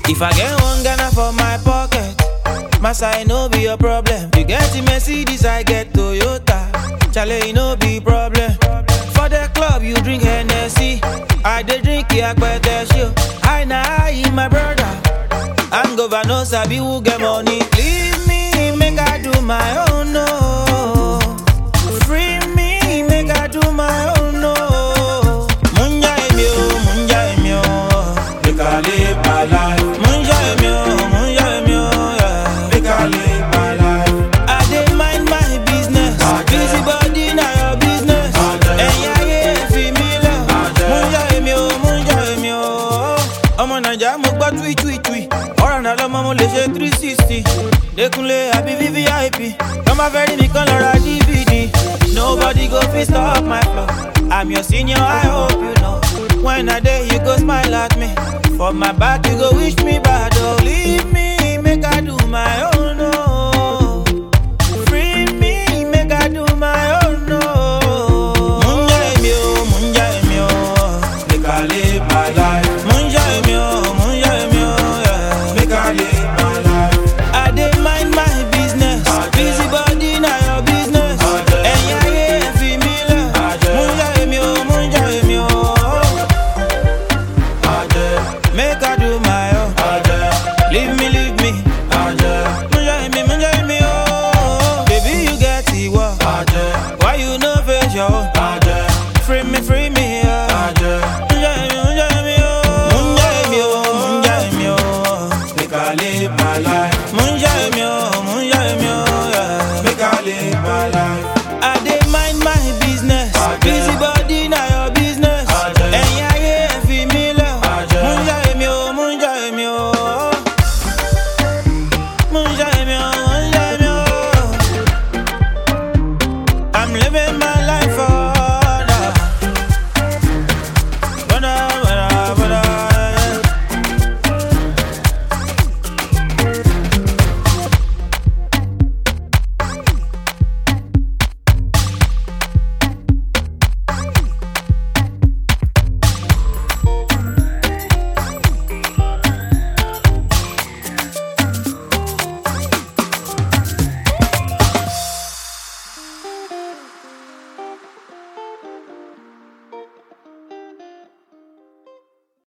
If I get one Ghana for my pocket, Massa, it no be a problem. You get the Mercedes, I get Toyota. Chale, it no be problem. For the club, you drink Hennessy. I dey drink Yakpete show. I na I, my brother. I'm governor, no sabi who get money. Leave me, make I do my own, no. Free me, make I do my own, no. Munja emi o, munja emi o. Make I live my life. Munja emi o, munja emi o, yeah. Make I live my life. I dey mind my business. Ajẹ́. Busy body na your business. Ajẹ́. Ẹ̀yin ayé fi mí lẹ̀. Ajẹ́. Múnjà èmi o, múnjà èmi o. Ọmọ Nàìjíríà mo gbọ́ tui tui tui. Ọ̀rọ̀ náà lọ́mọ mo lè ṣe three sixty. Dékúnlé àbí VVIP. Tọ́mọ fẹ́ rí mi kán lọ ra DVD. Nobody go fit stop my flow. I'm your senior, I hope you know. When I dey, you go smile at me. For my back, you go wish me bad. Oh, leave me, make I do my own. Oh. Free me, make I do my own. No. Munja emi o, munja emi o. Make I live my life. Munja emi o, munja emi o. Yeah. Make I live my life. I dey mind my business. Ajẹ́. Busy body na your business. Ajẹ́. Ẹ̀yin ayé ẹ fi mí lẹ̀. Ajẹ́. Munja emi o, munja emi o. Ajẹ́. Make I do my